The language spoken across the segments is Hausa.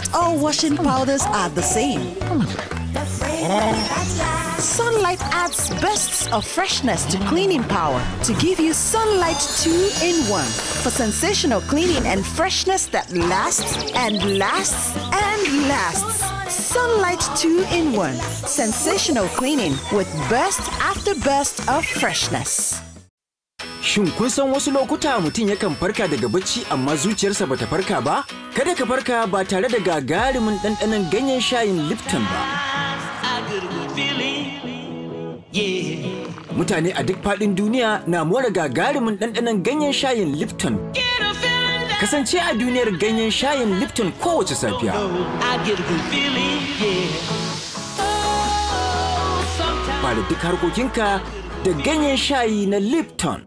Not all washing powders are the same. Sunlight adds bursts of freshness to cleaning power to give you Sunlight 2 in 1 for sensational cleaning and freshness that lasts and lasts and lasts. Sunlight 2 in 1 sensational cleaning with burst after burst of freshness. Shin kun san wasu lokuta mutum yakan farka daga bacci amma zuciyarsa bata farka ba? Kada ka farka ba tare da gagarumin ɗanɗanon ganyen shayin Lipton ba. Mutane a duk faɗin duniya na more gagarumin ɗanɗanon ganyen shayin Lipton. Kasance a duniyar ganyen shayin Lipton kowace safiya. Fara duk harkokinka da ganyen shayi na Lipton.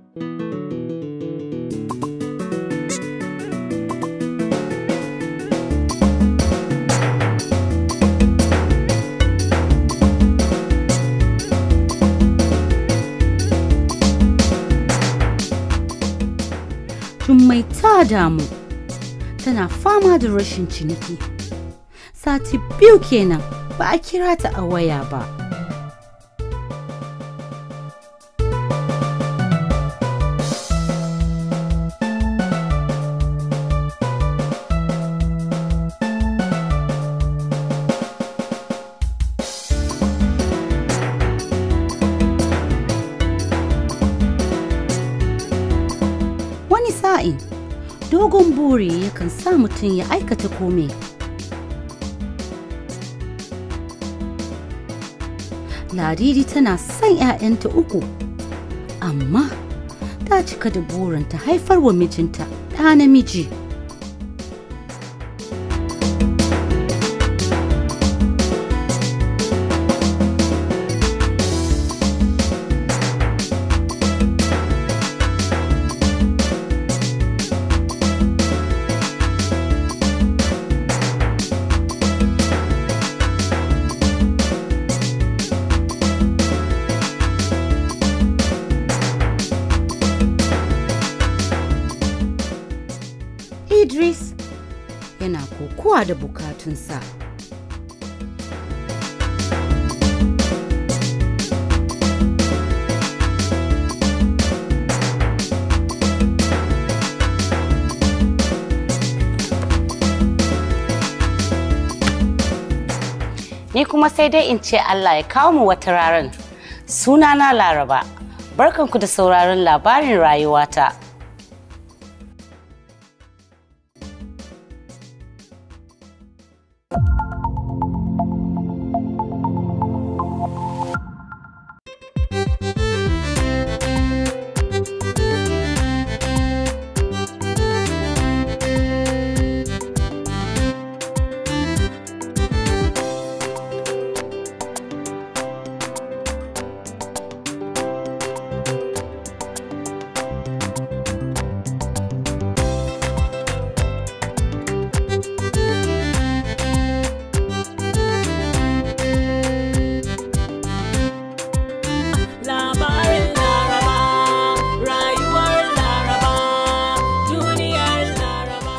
Jummai ta damu tana fama da rashin ciniki. Sati biyu kenan ba a kira ta a waya ba. Wani sa'in dogon buri yakan sa mutum ya aikata kome. Ladidi tana son 'ya'yanta uku, amma ta cika da burinta haifar wa mijinta ɗa namiji. Idris yana kokowa da bukatunsa. Ni kuma sai dai in ce Allah ya kawo mu wata raran. Sunana Laraba. Barkanku da sauraron labarin rayuwata. Labarin Laraba, rayuwar Laraba, duniyar Laraba.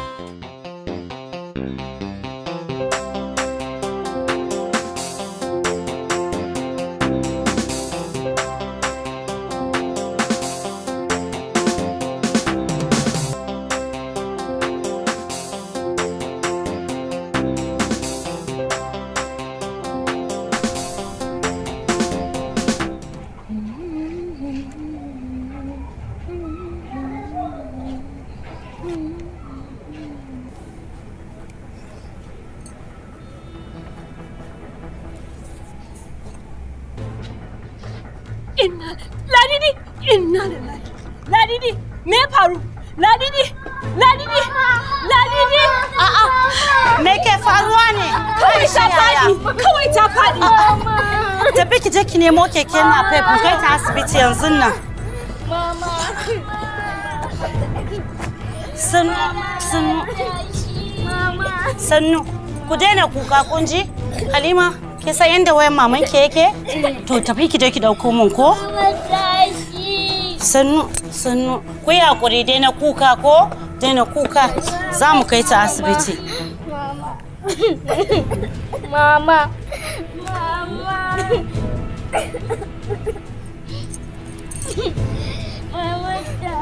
Inna Ladidi, inna lillahi. Ladidi, me ya faru? Ladidi, Ladidi, Ladidi. A'a, Me ke faruwa ne? kawai ta faɗi, kawai ta faɗi. Tafi ki je ki nemo keke na pep mu kai ta asibiti yanzu nan. Sannu, sannu, sannu. Ku daina kuka kun ji? Halima, ke san yadda wayan maman ke yake? To tafi ki je ki dauko mun ko? Sannu, sannu. Ku yi hakuri daina kuka ko? Daina kuka. Za mu kai ta asibiti. Mama. Mama. Mama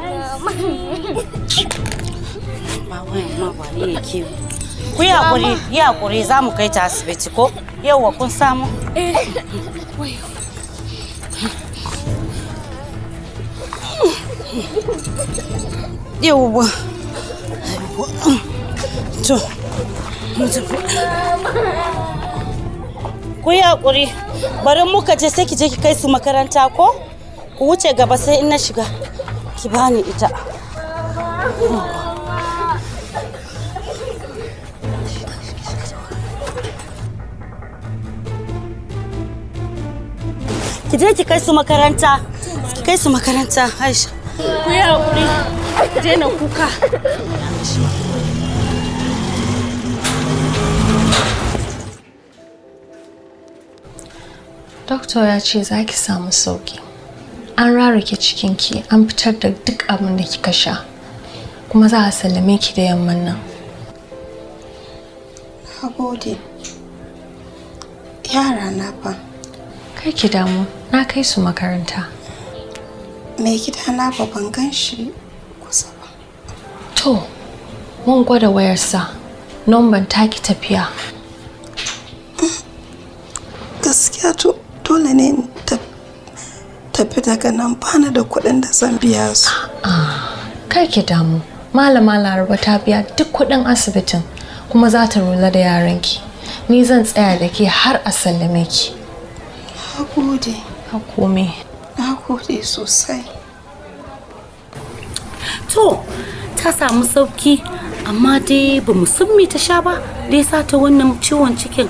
Ma wayan ma ba ni yake. Ku yi hakuri, yi hakuri za mu kai ta asibiti ko? Yauwa kun samu? Eh. Yauwa. To, mu tafi. Ku yi hakuri, bari muka je sai ki je ki kai su makaranta ko? Ku wuce gaba sai in na shiga. Ki bani ita. Ki je ki kai su makaranta. Ki kai su makaranta, Aisha. Ku yi haƙuri. Daina kuka. Doktor ya ce za ki samu sauki. An rarrake cikinki, an fitar da duk abin da kika sha. Kuma za a sallame ki da yamman nan. Na gode. Yara na fa. Kai ki damu, na kai su makaranta. Mai gida na ba ban gan shi kusa ba. To, mun gwada wayarsa. Nomban taki tafiya. Gaskiya to dole ne in ta- tafi daga nan bana da kuɗin da zan biya su. Kar ki damu. Malama Laraba ta biya duk kuɗin asibitin kuma za ta rula da yaranki. Ni zan tsaya da ke har a sallame ki. Na gode. Ba komai. Na gode sosai. To, ta samu sauki amma dai ba mu san me ta sha ba da ya sa ta wannan ciwon cikin.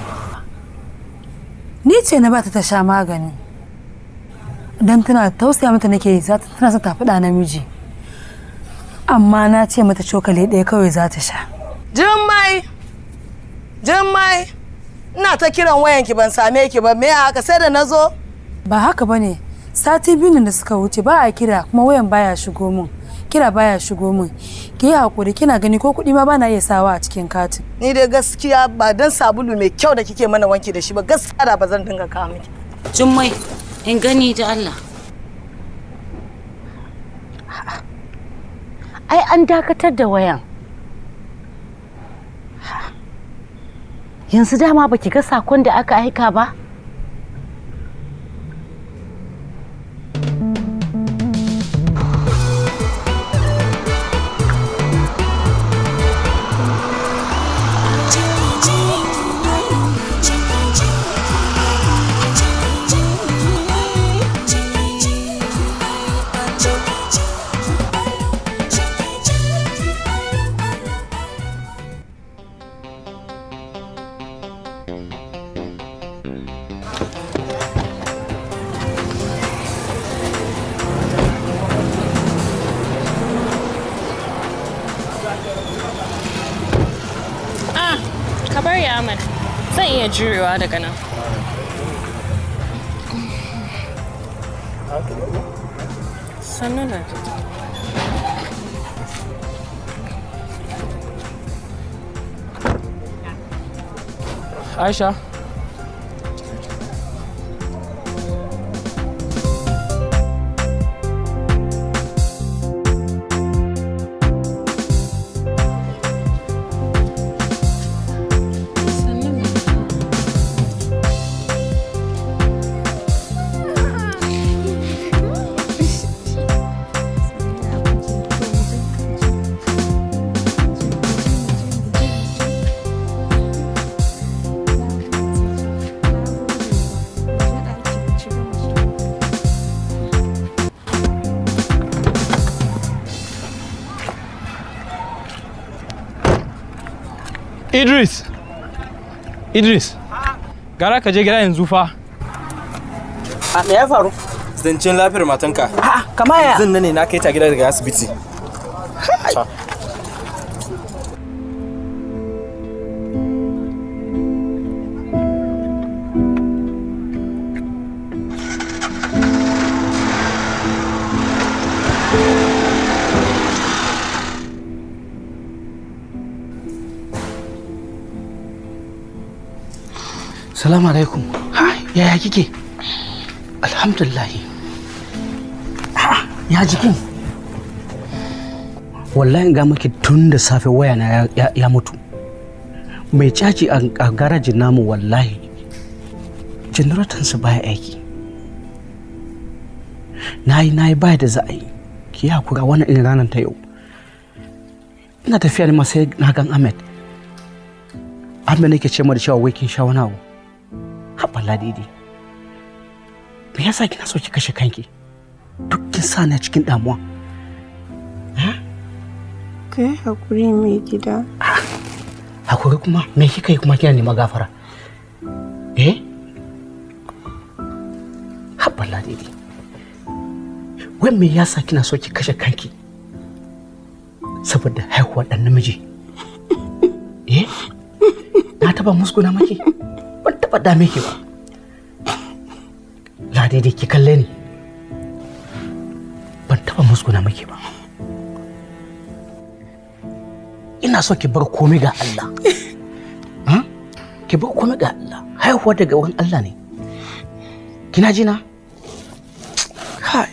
Ni ce na bata ta sha magani. Don tana tausaya mata nake yi za ta tana son ta faɗa namiji. Amma na ce mata cokali ɗaya kawai za ta sha. Jummai! Jummai! Ina ta kiran wayanki ban same ki ba me haka sai da na zo? Ba haka ba ne, sati biyu nan da suka wuce ba a kira kuma wayan baya shigo min. Kira baya shigo min. Ki yi hakuri kina gani ko kuɗi ma bana iya sawa a cikin katin. Ni dai gaskiya ba dan sabulu mai kyau da kike mana wanki da shi ba gaskiya da ba zan dinga kawo miki. Jummai, in gani da Allah. Ai an dakatar da wayan. Yanzu dama baki ga sakon da aka aika ba? Ah, ka bar ya mana. Zan iya jurewa daga nan. Sannu na Aisha. Idris! Idris! Gara ka je gida yanzu fa. A me ya faru? Zancen lafiyar matanka. A'a, kama ya? Zan ne na kai ta gida daga asibiti. Ta. Salamu alaikum. Ha, yaya kike? Alhamdulillah. Ha, ya jikin? Wallahi ga maki tun da safe waya na ya, ya, ya mutu. Mai caji a, a garajin namu wallahi. Generator baya aiki. Na yi na yi baya da za a yi. Ki hakura wannan irin ranar ta yau. Ina tafiya ne ma sai na gan Ahmed. Ahmed nake ce ma da cewa wai kin sha wani abu. haɓa ladidi me yasa kina so ki kashe kanki duk kin sa ni a cikin damuwa Kai hakuri mai gida. hakuri kuma me kika yi kuma kina nema gafara eh haɓa ladidi wai me yasa kina so ki kashe kanki saboda haihuwar ɗan namiji eh na taba muskuna maki ban taba dame ki ba ladidi ki kalle ni ban taba muskuna maki ba ina so ki bar komai ga Allah Hmm? ki bar komai ga Allah haihuwa daga wurin Allah ne kina ji na kai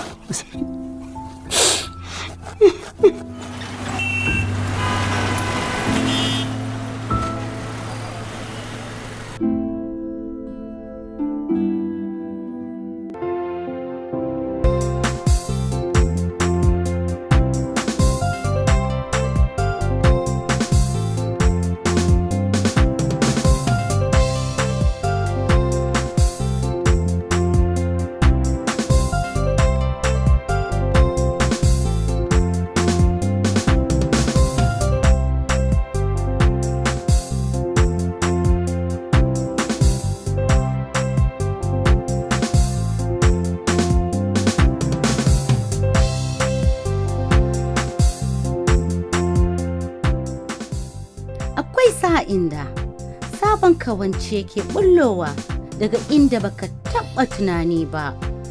Akwai sa'in da sabon kawance ke bullowa daga inda baka taɓa tunani ba.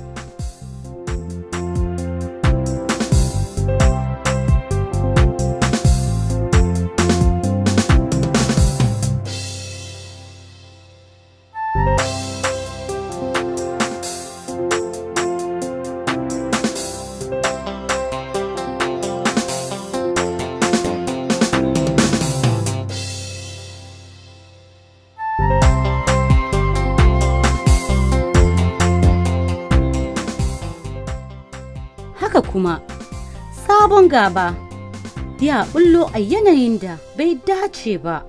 Haka kuma, sabon gaba ya bullo a yanayin da bai dace ba.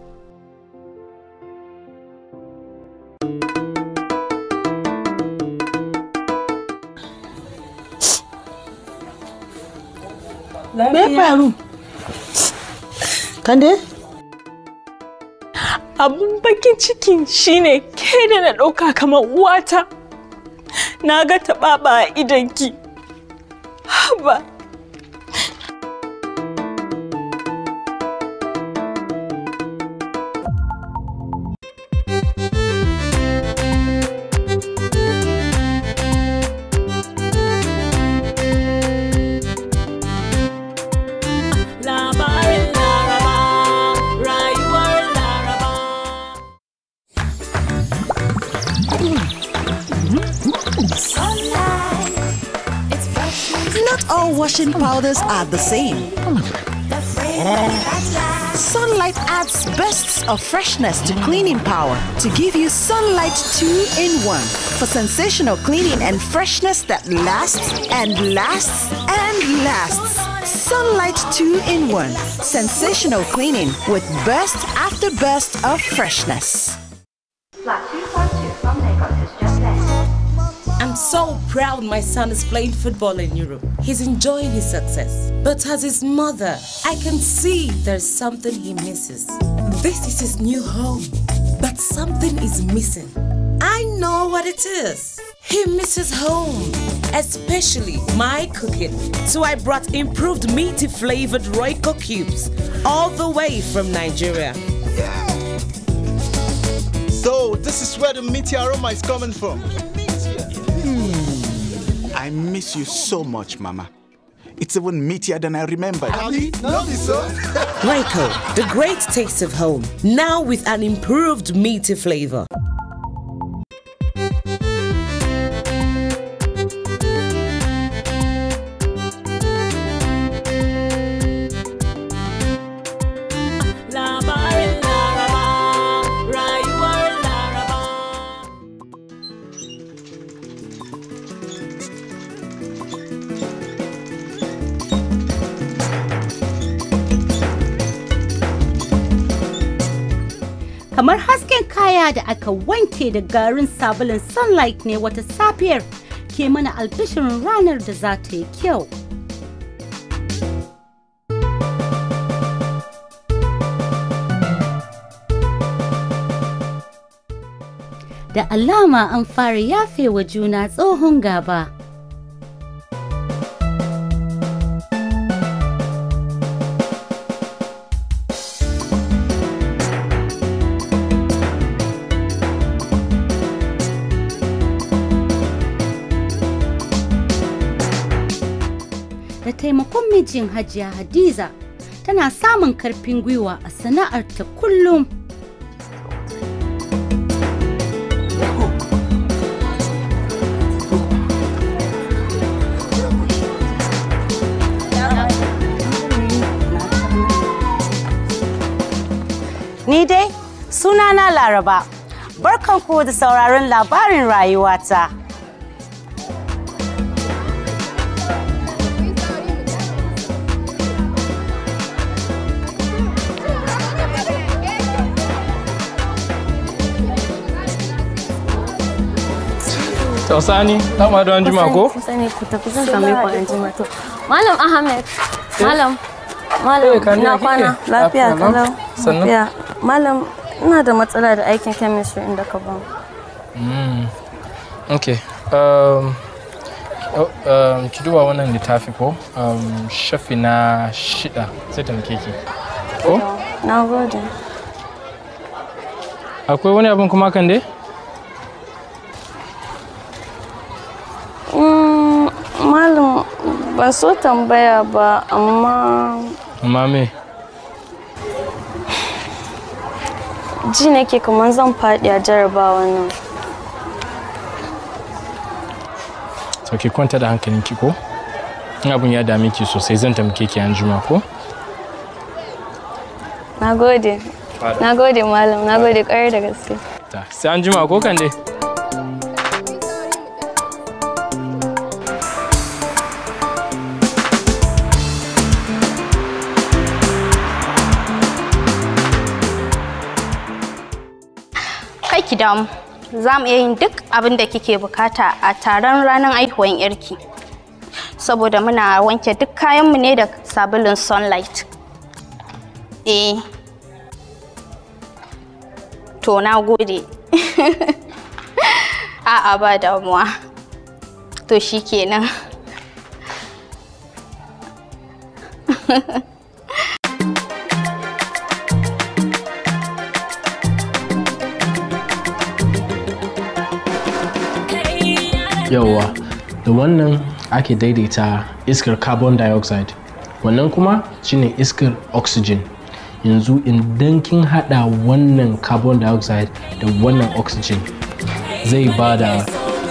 Me ya faru? Kande? Abin bakin cikin shine ke da na ɗauka kamar uwata. Na ga taɓaɓa a idanki. Haba. Labarin Laraba, rayuwar Laraba. Not all washing powders are the same. Sunlight adds bursts of freshness to cleaning power to give you Sunlight 2 in 1 for sensational cleaning and freshness that lasts and lasts and lasts. Sunlight 2 in 1 sensational cleaning with burst after burst of freshness. I'm so proud my son is playing football in Europe. He's enjoying his success. But as his mother, I can see there's something he misses. This is his new home, but something is missing. I know what it is. He misses home, especially my cooking. So I brought improved meaty flavored Royco cubes all the way from Nigeria. So this is where the meaty aroma is coming from. Hmm. I miss you so much, Mama. It's even meatier than I remembered. Royco, the great taste of home, now with an improved meaty flavor. kamar hasken kaya da aka wanke da garin sabulun sunlight ne wata safiyar ke mana albishirin ranar da za ta yi kyau. Da alama an fara yafe wa juna tsohon gaba. da taimakon mijin hajiya hadiza tana samun karfin gwiwa a sana'arta kullum Ni dai sunana Laraba. Barkanku da sauraron labarin rayuwata. Tausani, ta ma don jima ko? Sani ku tafi zan same ku an jima to. Malam Ahmed, Malam, Eh, Malam, Kani, na ya kike? kwana, lafiya Lafiya lau. kalau. Sannu. Lafiya. Malam, ina da matsala da aikin chemistry inda ka ba. Mm. Okay. Um, oh, um, ki duba wannan littafi ko? Um, shafi na shida sai ta muke ki. Ko? Na gode. Akwai wani abin kuma kan dai? Mm, Malam, ban so tambaya ba, amma Amma me? ji nake kamar zan faɗi a jarabawa nan. To ki kwanta da hankalinki ko? In abin ya dame ki sosai zan tamke ki an juma ko? Na gode. Na gode Malam, na gode ƙwarai da gaske. Ta, sai an juma ko kan dai? Kai ki damu. Za mu iya yin duk abin da kike bukata a taron ranar aihuwan yarki. Saboda muna wanke duk kayanmu ne da sabulun sunlight. Eh. To na gode. A'a ba damuwa. To shi kenan. Yawwa, da wannan ake daidaita iskar carbon dioxide. Wannan kuma shine iskar oxygen. Yanzu idan kin hada wannan carbon dioxide da wannan oxygen zai ba da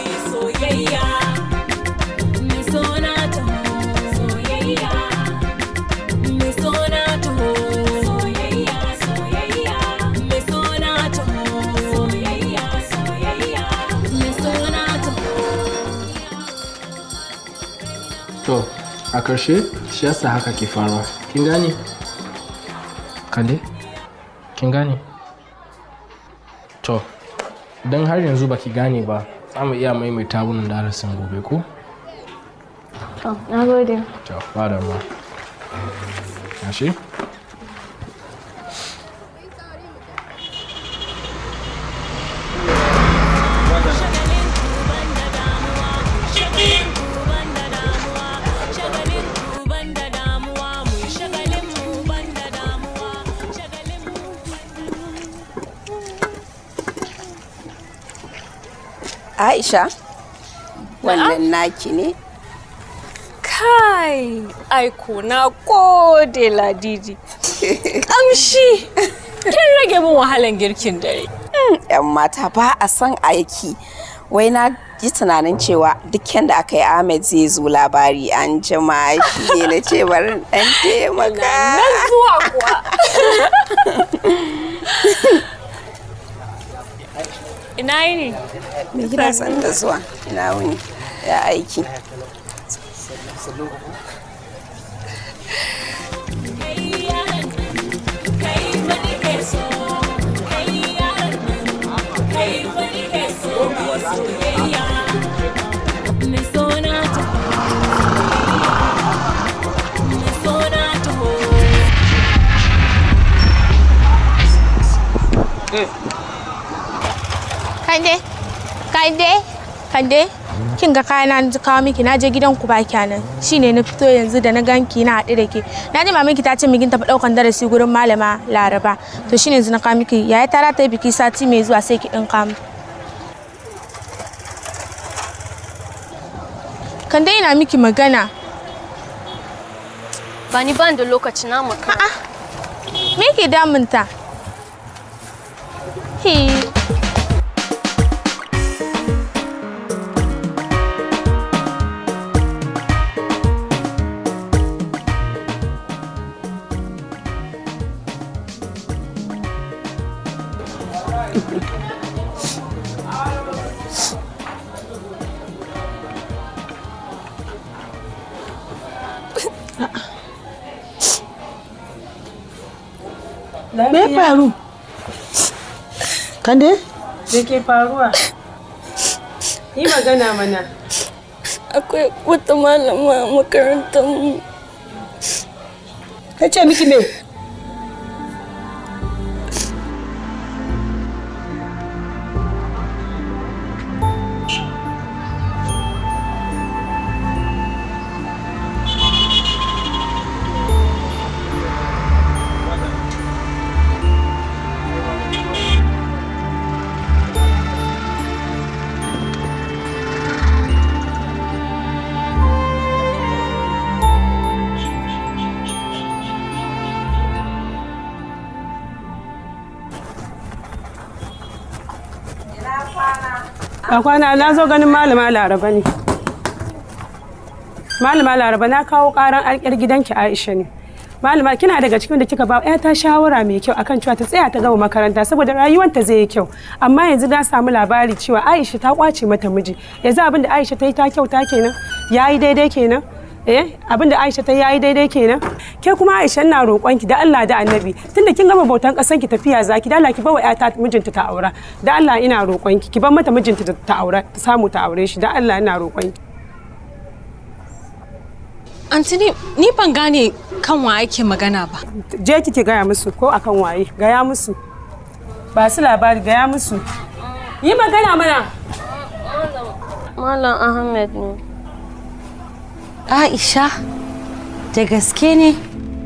To, a ƙarshe shi yasa haka ke faruwa. Kin gane? Kande? Kin gane? To, don har yanzu baki gane ba, za mu iya maimaita wannan darasin gobe ko? To, na gode. To, ba da ma. Yashi? Aisha, wannan naki ne? Kai, aiko na gode ladidi. Kamshi, kin rage min wahalan girkin dare. Yan mata ba a son aiki. Wai na ji tunanin cewa duk da aka yi Ahmed zai zo labari an jima shi ne na ce bari ɗan taimaka. Na zuwa kuwa. Ina yi ne? Me gida san da zuwa ina wuni ya aiki. Kande, kande, kande. Kin ga kaya na ji kawo miki na je gidan ku ba kyanan. Shine na fito yanzu da na ganki na haɗu da ke. Na ji maminki ta ce migin tafi ɗaukan darasi gurin malama Laraba. To shine yanzu na kawo miki yaya ta ta yi biki sati mai zuwa sai ki ɗin kamu. Kande ina miki magana. Ba ni ban da lokaci na makara. Me ke damunta? Hi. Me ya faru? Kande? Me ke faruwa? Yi magana mana. Akwai wata malama a makarantar mu. Ta ce miki me? A kwana na zo ganin malama Laraba ne. Malama Laraba na kawo karan alƙyar gidanki Aisha ne. Malama kina daga cikin da kika ba ta shawara mai kyau akan cewa ta tsaya ta gama makaranta saboda rayuwanta zai yi kyau. Amma yanzu na samu labari cewa Aisha ta kwace mata miji. Yanzu abin da Aisha ta yi ta kyauta kenan. Yayi daidai kenan. eh abin da Aisha ta yayi daidai kenan ke kuma Aisha ina roƙon ki da Allah da Annabi tunda kin gama bautan ƙasan ki tafiya zaki da Allah ki bawa ƴata mijinta ta aura da Allah ina roƙon ki ki bar mata mijinta ta aura ta samu ta aure shi da Allah ina roƙon ki Antini, ni ban gane kan wa ake magana ba. je ki ki gaya musu ko akan waye gaya musu ba su labari gaya musu yi magana mana Malam Ahmed ne. Aisha, da gaske ne?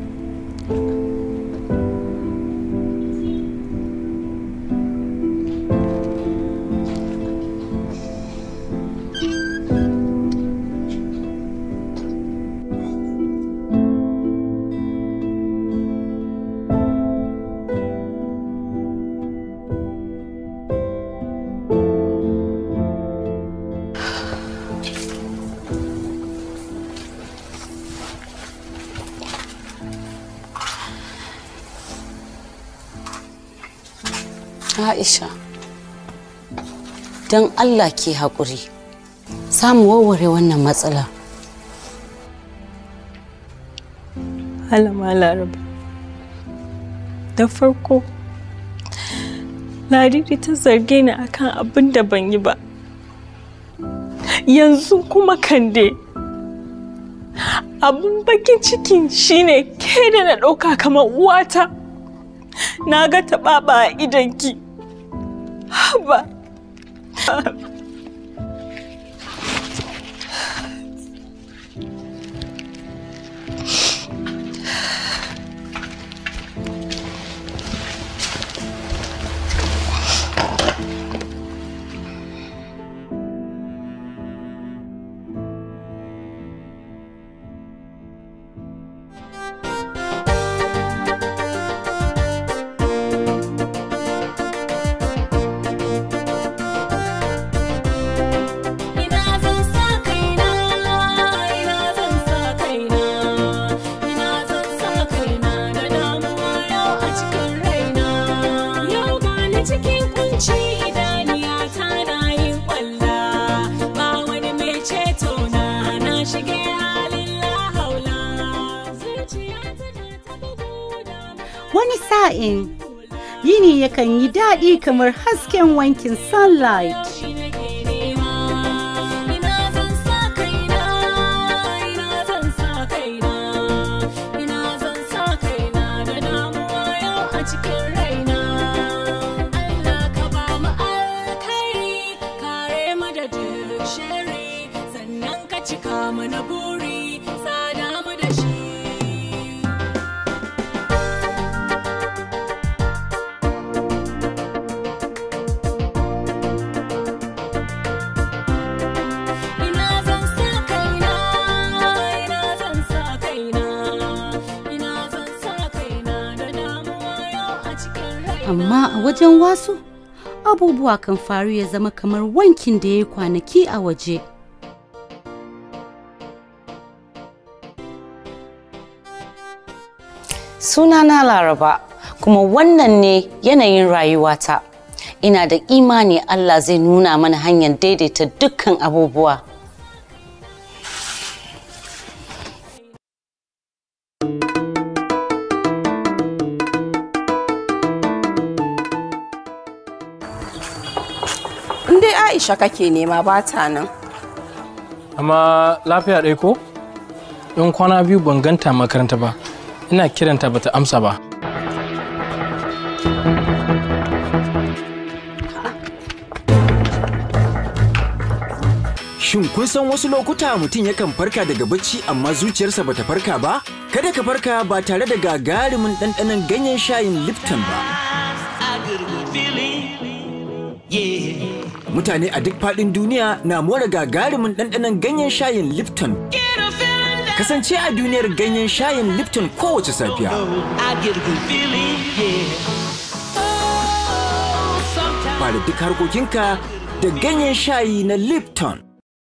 Aisha, don Allah ke haƙuri, samu warware wannan matsala. Malama Laraba. Da farko, Ladidi ta zarge ni akan abin da ban yi ba. Yanzu kuma kande. Abin bakin cikin shine ke da na ɗauka kamar uwata. Na ga taɓaɓa a idanki. Haba. Ina zan sa kaina, ina zan sa kaina, ina zan sa kaina da damuwa yau a cikin raina. Yau gani cikin kunci idaniya ta na yin kwalla, ba wani mai ceto na na shige halin lahaula. Zuciya tana ta bugu da Wani sa'in yini yakan yi daɗi kamar hasken wankin sunlight. Ina zan sa kaina, ina zan sa kaina, ina zan sa kaina da damuwa yau a cikin raina. buri sada mu da shi ina zan sa kaina ina zan sa kaina ina zan sa kaina da damuwa yau a cikin rai amma a wajen wasu abubuwa kan faru ya zama kamar wankin da ya yi kwanaki a waje Sunana Laraba, kuma wannan ne yanayin rayuwata. Ina da imani Allah zai nuna mana hanyar daidaita dukkan abubuwa. In dai Aisha kake nema ba ta nan. amma lafiya ɗaya ko in kwana biyu ban ganta makaranta ba ina kiranta bata amsa ba Shin kun san wasu lokuta mutum yakan farka daga bacci amma zuciyarsa bata farka ba? Kada ka farka ba tare da gagarumin ɗanɗanon ganyen shayin Lipton ba. Mutane a duk faɗin duniya na more gagarumin ɗanɗanon ganyen shayin Lipton. Kasance a duniyar ganyen shayin Lipton kowace safiya. Fara duk harkokinka da ganyen shayi na Lipton.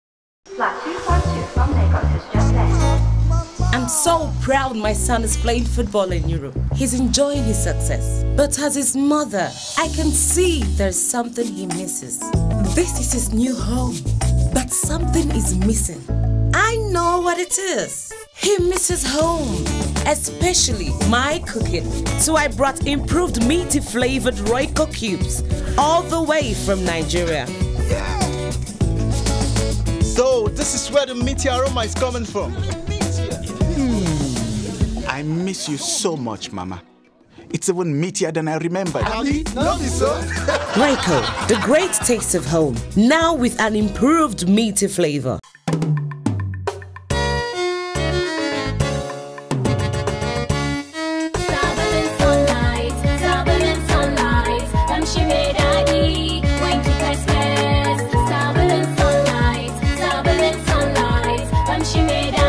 I'm so proud my son is playing football in Europe. He's enjoying his success. But as his mother, I can see there's something he misses. This is his new home, but something is missing. I know what it is. He misses home, especially my cooking. So I brought improved meaty flavored Royco cubes all the way from Nigeria. So this is where the meaty aroma is coming from. Hmm. I miss you so much, Mama. It's even meatier than I remembered. Royco, the great taste of home, now with an improved meaty flavor. Sabulun sunlight, sabulun sunlight, kamshi mai daɗi, wanki fes-fes. Sabulun sunlight, sabulun sunlight, kamshi mai daɗi.